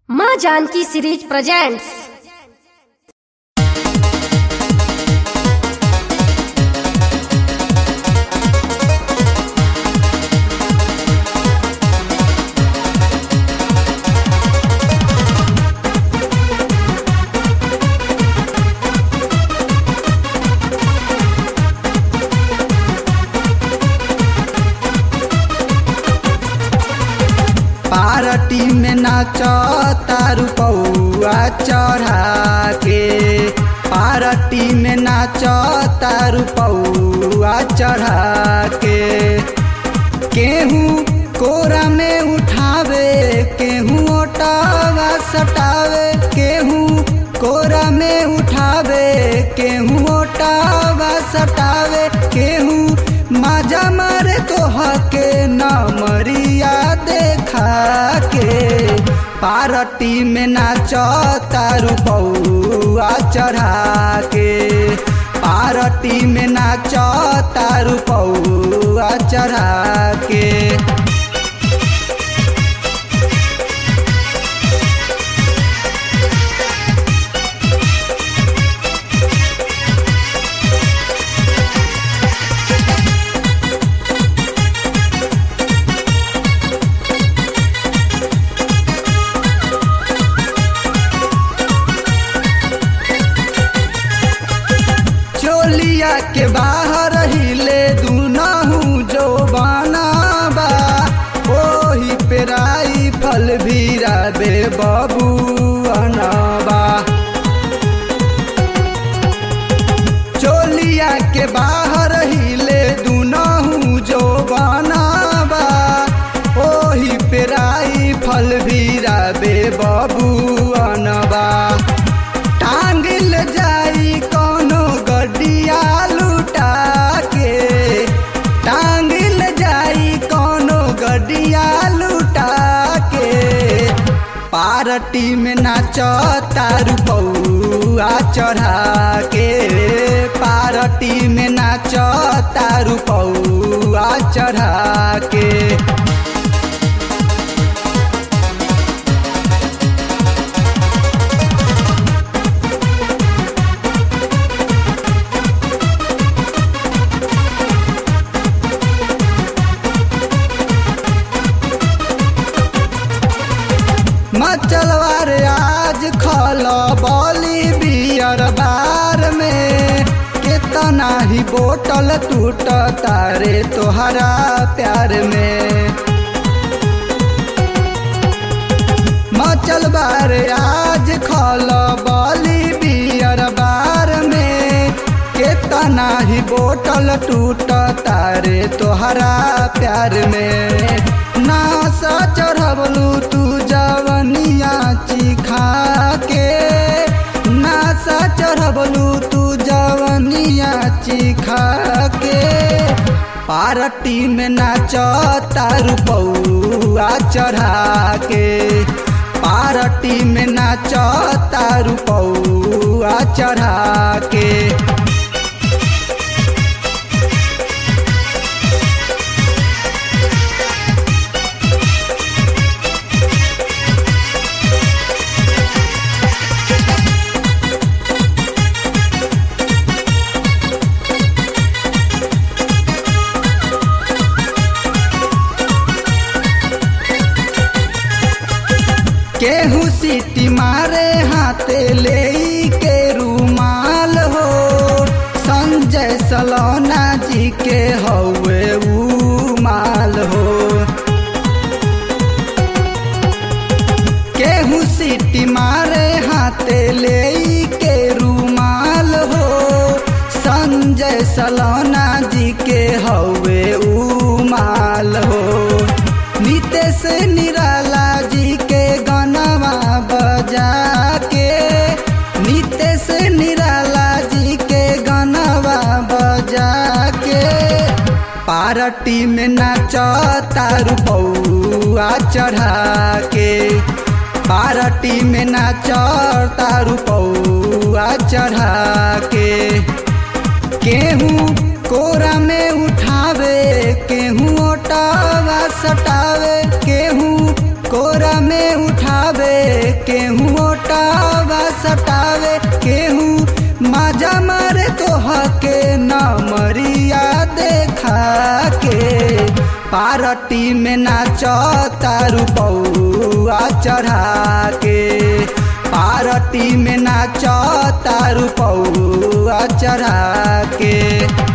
माँ Janaki series presents party में नाच तारू पौआ चढ़ा के पार्टी में नाच तारू पौआ चढ़ा के केहू कोरा में उठावे केहू ओटावा सटावे केहू कोरा में उठावे केहू ओटावा सटावे केहू माजा मारे तोहा के नमरिया देखा के पार्टी में नाच तारू पौआ चढ़ा के पार्टी में नाच तारू पौआ चढ़ा के चोलिया के बाहर हिले दुनहु जो बनाबा ओही पेराई फल भीरा बे बबू अनबा चोलिया के बाहर हिले दुनहु जो बनाबा ओही पेराई फल भीरा बे बबू अनबा टांगिल जाई कोनो गड्डिया लुटा के टांगिल जाई कोनो गड्डिया लुटा के पार्टी में नाच तारू पौआ चढ़ा के पार्टी में नाच तारू पौआ चढ़ा के मचलवार आज खल बॉली बियर बार में कितना ही बोतल टूट तारे तोहरा प्यार में मचल बार आज खल बॉली बियर बार में कितना ही बोतल टूट तारे तोहरा प्यार में नासा चढ़बलू तू जवनिया चिखा के नासा चढ़बलू तू जवनिया चिखा के पार्टी में नाच तारू पौआ चढ़ा के पार्टी में नाच तारू पौआ चढ़ा के केहू सीटी मारे हाथे ले के रूमाल हो संजय सलोना जी के हवे ऊ माल हो केहू सीटी मारे हाथे ले के रूमाल हो संजय सलोना जी के हवे ऊ माल हो नितेश निराला जी के गनवा बजा के नितेश निराला जी के गनवा बजा के पार्टी में नाच तारू पौआ चढ़ा के पार्टी में नाच तारू पौआ चढ़ा के केहू कोरा में उठावे केहू ओटावा सटावे केहू कोरा में उठावे केहू ओटावा सटावे केहू माजा मारे तोहा के नमरिया देखा के पार्टी में नाच तारू पौआ चढ़ा के पार्टी में नाच तारू पौआ चढ़ा के